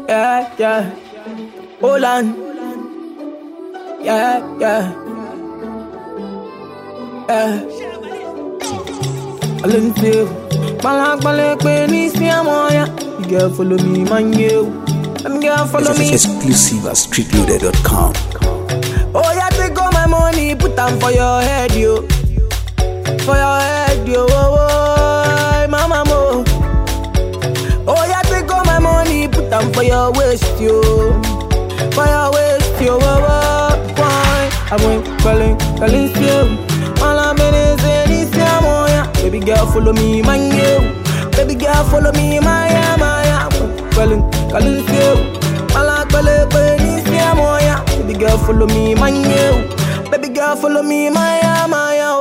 Yeah, yeah. Hold on. Yeah, yeah. Yeah. I learn to Balak balak when it's me I'm on ya. You girl follow me, man you. Them girl follow me. Exclusive at streetloader.com. Oh yeah, take all my money, put them for your head, yo. For your head, yo. Oh, oh, mama mo. Oh yeah, take all my money, put them for your waist, yo. For your waist, yo. Oh, oh, why? I went calling, calling you. All I'm in is in this yeah, mo, yeah. Baby girl, follow me, man, you. Baby girl, follow me, my yeah, my yeah. Calling, calling you. All I'm calling, calling this yeah, mo, yeah. Baby girl, follow me, man, you. Baby girl, follow me, my yeah, my yeah.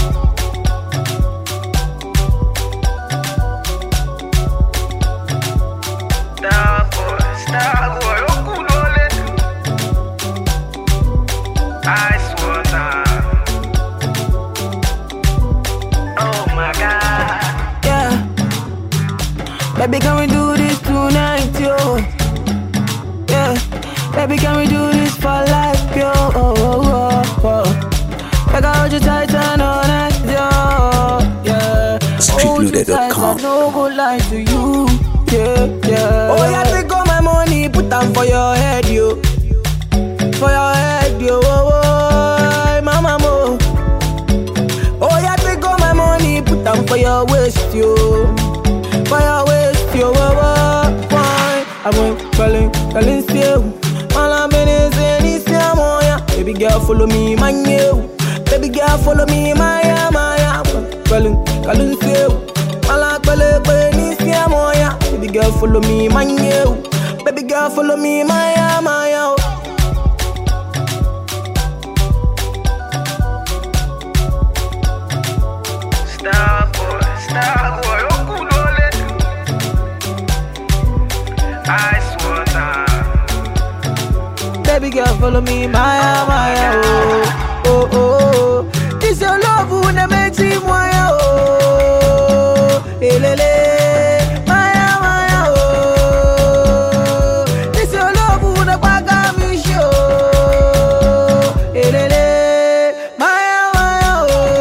Star boy, star boy, okulole. Ice water. Oh my God. Yeah. Baby, can we do this tonight, yo? Yeah. Baby, can we do this for life, yo? Oh, oh, oh, oh. Like I hold you tight and all night, yo. Yeah. Hold you tight, Streetloader.com. I no go lie to you. Yeah, yeah. Oh, yeah, take all my money, put them for your head, yo. For your head, yo. Oh, oh, mama, mo. Oh, yeah, take all my money, put them for your waist, yo. For your waist, yo. Oh, oh, why? I went calling, calling still. All I'm in is in this yeah, mo, yeah. Baby girl, follow me, man, you. Baby girl, follow me, my, yeah, my, yeah. Calling, calling still. All I'm calling, calling this yeah, mo, yeah. Baby girl, follow me, man, you. Baby girl, follow me, my, yeah, my, yeah. Star boy, star boy, okulole. Ice water. Baby girl, follow me, Maya, Maya, oh, oh, oh, oh. This your love who na makes him Maya, oh, elele, Maya, Maya, oh. This your love who na kwaga mi show, elele, Maya, Maya,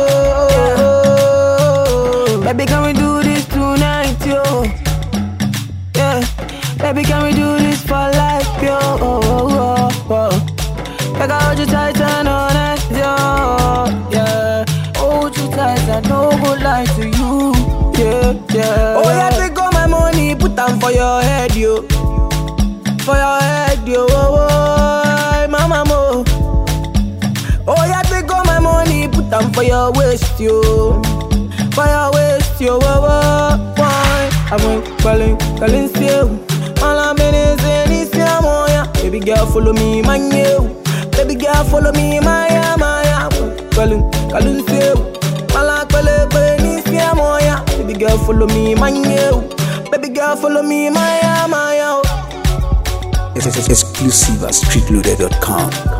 oh. Baby, can we do this tonight, yo? Yeah, baby, can we do this for life, yo? Oh, oh, oh, oh. Like I hold you tight and all night, yo. Yeah, hold you tight and no go lie to you. Yeah, yeah. Oh yeah, take all my money, put them for your head, yo. For your head, yo. Oh, oh, mama mo. Oh yeah, take all my money, put them for your waist, yo. For your waist, yo. Oh, oh, why? I went calling, calling still. All I'm in is in this yeah, mo, yeah. Baby girl, follow me, man, you. Baby girl, follow me, my, yeah, my, yeah. Calling, calling still. All I'm calling, calling this yeah, mo, yeah. Baby girl, follow me, man, you. Baby girl, follow me, my, yeah, my, yeah. Exclusive at streetloader.com.